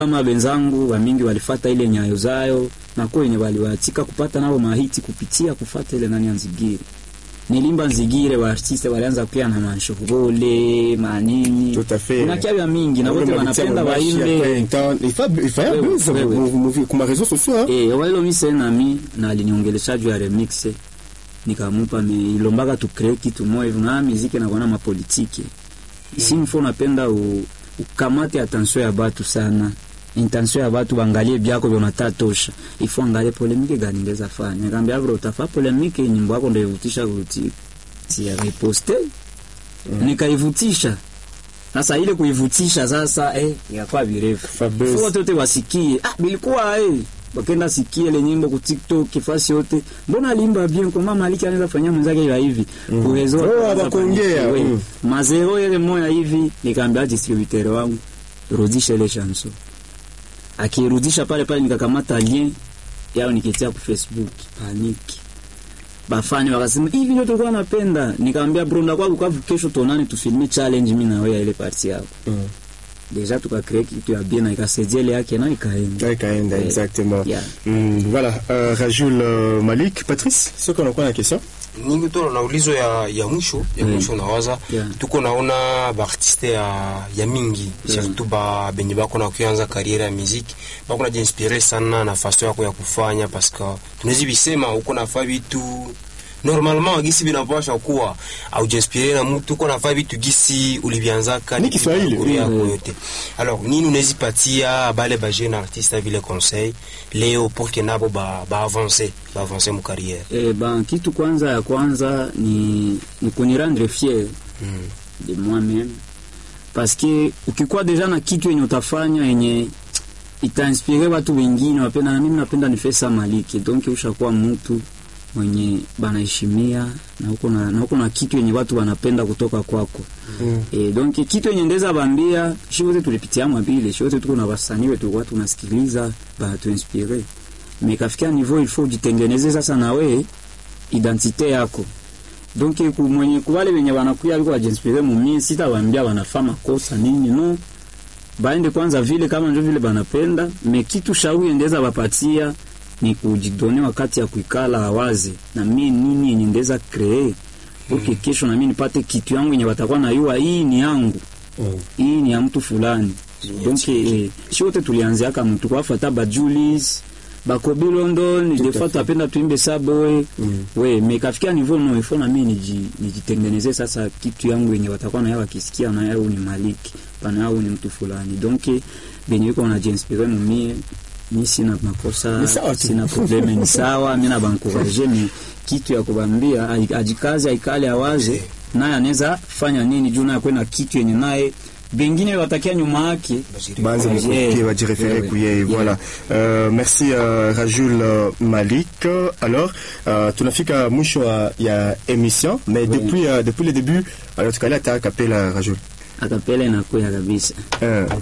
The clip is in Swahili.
kama benzangu wamingi walifata ile nyayo zayo na kwa wenye waliwatika kupata nao mahiti kupitia kufata ile nani ya Nzigire. Nilimba Nzigire wa artiste walianza pia na mashughuli manini. Tout à fait. Kuna kia mingi na wote wanapenda waimbe. Il faut il faut Wewe, buzz wewe. kwa réseaux sociaux hein. Eh, walo mise nami na aliniongelesha juu ya remix. Nikamupa me ilombaka tu create kitu moja hivi na muziki na kuona mapolitiki. Isi mfo napenda u, ukamate attention ya batu sana. Intention ya batu bangalie byako vyo natatosha. Ifo angalie polemike gani ngeza fanya. Nikamwambia bro utafa polemike nyimbo yako ndio ivutisha kuti. Si ya reposte. Nikaivutisha. Sasa ile kuivutisha sasa eh ikakuwa virefu. Fabrice. Fo watu wote wasikie. Ah bilikuwa eh wakenda sikie ile nyimbo ku TikTok fasi yote. Mbona alimba bien kwa mama Maliki anaweza fanyia mwenzake hivi hivi. Kuwezo. Oh, hawakuongea, mm. Mazero ile moya hivi nikaambia distributeur wangu rudisha ile chanson. Akirudisha pale pale nikakamata lien yao nikitia ku Facebook paniki. Bafani wakasema hivi ndio tulikuwa napenda. Nikamwambia bro ndakuwa Bukavu kesho tuonane tufilme challenge mimi na wewe ile party yako. Mm. Deja tukacreate kitu ya bien na ikasaidia ile yake na ikaenda. Ouais, Kaenda, Eh, exactement. yeah. Mm, voilà, euh, Rajoul euh, Malik, Patrice, ce qu'on a quoi la question ningi tu na ulizo ya, ya mwisho ya Mm. mwisho nawaza Yeah. tuko naona baartiste ya, ya mingi surtout ba benye bako na kuanza kariere ya muziki bako najiinspire sana na faso yako ya kufanya parce que tunawezi bisema uko nafaa vitu normalement gisi binapasha kuwa aujiinspire na mtu uko nafaa vitu gisi ulivianzaka Ni Kiswahili. kuri yako Mm. yote alors nini unawezi patia bale ba jeune artiste vile conseil leo pour que nabo ba ba avancer ba avancer mu carrière Eh, ben kitu kwanza ya kwanza ni ni kunirendre fier mm. de moi-même parce que ukikuwa deja na kitu yenye utafanya yenye itainspire watu wengine wapenda, na mimi napenda nifesa maliki donc ushakuwa mtu mwenye banaheshimia na uko na, na uko na kitu yenye watu wanapenda kutoka kwako Mm. E, donc kitu yenye ndeza bambia shi wote tulipitia mabile shi wote tuko na wasanii wetu watu tunasikiliza banatuinspire me kafikia niveau il faut jitengeneze sasa na we identite yako donc ku mwenye kuwale wenye wanakuya biko wajiinspire mumie sitawambia wanafaa makosa nini no baende kwanza vile kama njo vile banapenda me kitu shauri endeza bapatia ni kujidone wakati ya kuikala awazi na mie nini yenye ndeza kree okay, kesho na mimi nipate kitu yangu yenye watakuwa nayua hii ni yangu Mm. hii ni ya mtu fulani donc eh, shi wote tulianziaka mtu kwafata ba Julius bakobi London Tout des à fois fait. tuapenda tuimbe saboe Mm. we me kafikia niveau no ifo na mimi niji nijitengeneze sasa kitu yangu yenye watakuwa nayo wakisikia na yao ni Maliki pana yao ni mtu fulani donc eh, benye yuko wanajiinspire mumie mi sina makosa Ni sawa tu. sina probleme ni sawa mi nabankuraje mi kitu ya kubambia ai- ajikaze aikale awaze naye anaweza fanya nini juu naye kwena kitu yenye naye bengine watakia nyuma yake Banze Yeah. mkopie bajirefere Yeah. kuye Yeah. voilà euh, merci euh, Rajoul euh, Malik alors euh, tunafika mwisho wa- ya émission mais depuis euh, depuis le début alors tukaleta kapela Rajoul akapele nakuya kabisa euh,